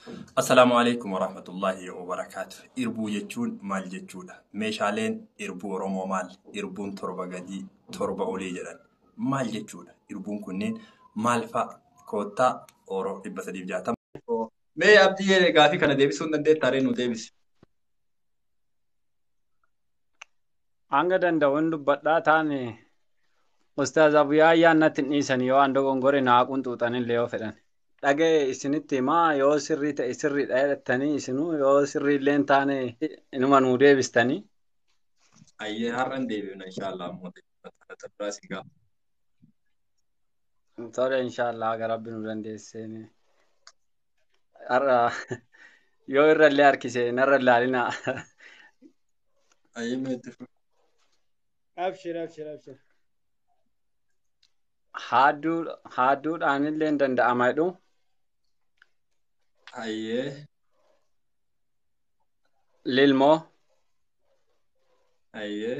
Assalaamu alaikum warahmatullahi wabarakaatu. Irbuu jechuun maal jechuudha? Meeshaaleen irbuu Oromoo maal? Irbuun torba gadii, torba olii jedhan maal jechuudha? Irbuun kunneen maal fa'a? Koottaa Oromoo dhibba sadiif jaatama. Mee abdii gaafii kana deebisuu hin dandeettaa? Ree nu deebisi. Hanga danda'uun dubbadhaa taane Ustaaz Abuyyaa ayyaannatti hin dhiisanii yoo hando gongore naa qunxuuxanillee yoo fedhan. Dhaga'e isinitti himaa yoo sirrii ta'e sirriidha jedhattanii isinuu yoo sirriillee hin taane inuma nuu deebistanii. Ayyee har'an deebifna inshaallah ammoo deebifna biraa si gaafa. Tole inshaallah aga rabbi nu dandeesseen. Har'a yoo irrallee harkise narra ilaalinaa. Ayyee meetti fu. Abshir, abshir, abshir. Haadduu haadduudhaanillee hin danda'ama jedhu. Ayyee. Lilmoo Ayyee.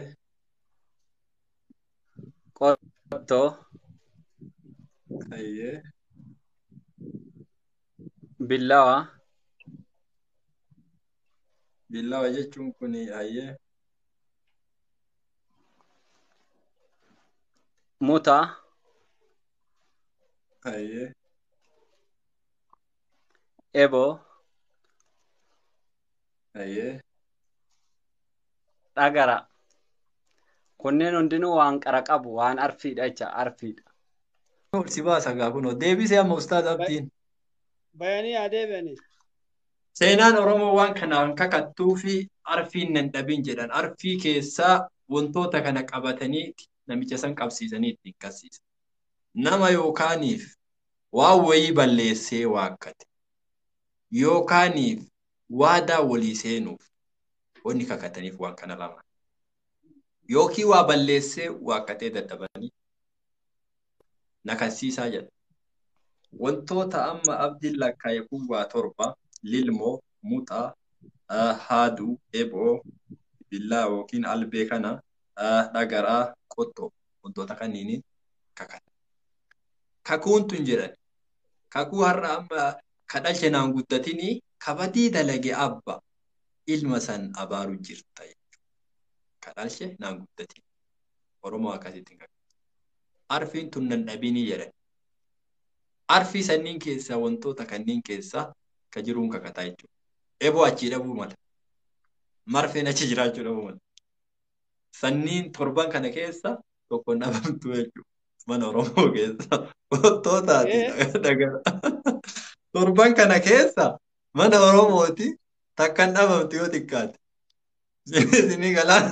qottoo Ayyee. billawa Billawa jechuun kuni ayyee. mutaa Ayyee. eboo Ayyee. dhagara. Kunneen hundinuu waan qara qabu waan arfiidha jecha arfiidha. Ol si baasa gaa kunoo deebisee amma ustaaz abdiin. Bayanii haa deebi'anii. Seenaan Oromoo waan kanaan kakattuu fi arfiin nan dhabin jedhan arfii keessaa wantoota kana qabatanii namicha san qabsiisanii ittiin qabsiisan. Nama yookaaniif waan wayii balleessee waakkate yookaaniif waadaa walii seenuuf wanni kakataniif waan kana lama. Yookiin waa balleessee waakkatee dadhabanii nakasiisaa jedha. Wantoota amma abdiin lakkaa'e kun waa torba lilmoo, muxaa, haaduu, eboo, billaa yookiin albee kana dhagaraa, qottoo wantoota kanniiniin kakata. Kakuun tun jedhan kakuu har'a amma kadhalche naan guddatinii kabadii dalage abba ilma san abaaru jirta jechuudha. Kadhalche naan guddatin. Oromoo akkasitti hin Arfiin tun nan dhabinii jedhan. Arfii sanniin keessaa wantoota kanneen keessaa ka jiruun kakataa jechuudha. Eboo achii dhabuu mala. Marfeen achi jiraachuu dhabuu mala. Sanniin torban kana keessa tokko hin dhabamtu jechuudha. Mana Oromoo keessa. Wantootaatii dhagara. Torban kana keessa mana Oromooti takka hin dhabamtu yoo xiqqaate. Isinii galaan.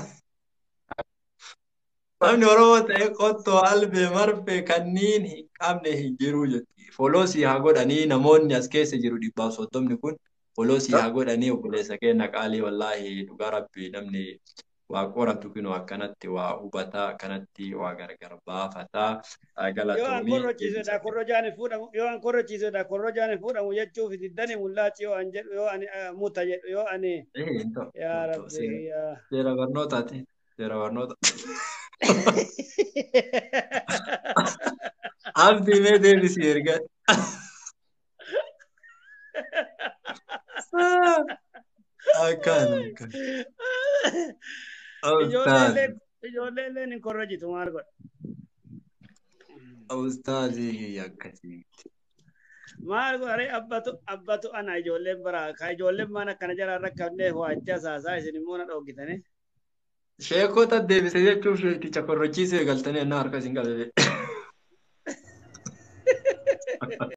Namni Oromoo ta'e qottoo albee marfee kanniin hin qabne hin jiru jechuudha. Foloosii haa godhanii namoonni as keessa jiru dhibbaaf soddomni kun foloosii haa godhanii obboleessa keenya qaalii wallaahi dhugaa rabbi namni waa qoratu kunoo akkanatti waa hubataa akkanatti waa gargar baafataa Yoo an galatoomii. korrochiisedha korrojaan hin fuudhamu yoo an korrochiisedha korrojaan hin fuudhamu jechuuf diddani mul'aachi yoo an jedhu yoo ani muta jedhu yoo ani Eh, hin ta'u, yaa hin ta'u. rabbi Seera yaa. seera barnootaati. Seera barnoota. Abdii mee deebisii erga. Akkaan akkaan. Ijoolleen Ustaazi. ijoolleen hin korrojitu maal godha. Ustaazii akkasii. Maal godha ree abbatu abbatu ana ijoolleen bara ka ijoolleen maan akkana jala rakkabnee waajjaa saasaa isin immoo na dhoogitanii. Sheekota deebise jechuuf sheeticha korrochiisee galtanii ennaa harka isin qabee.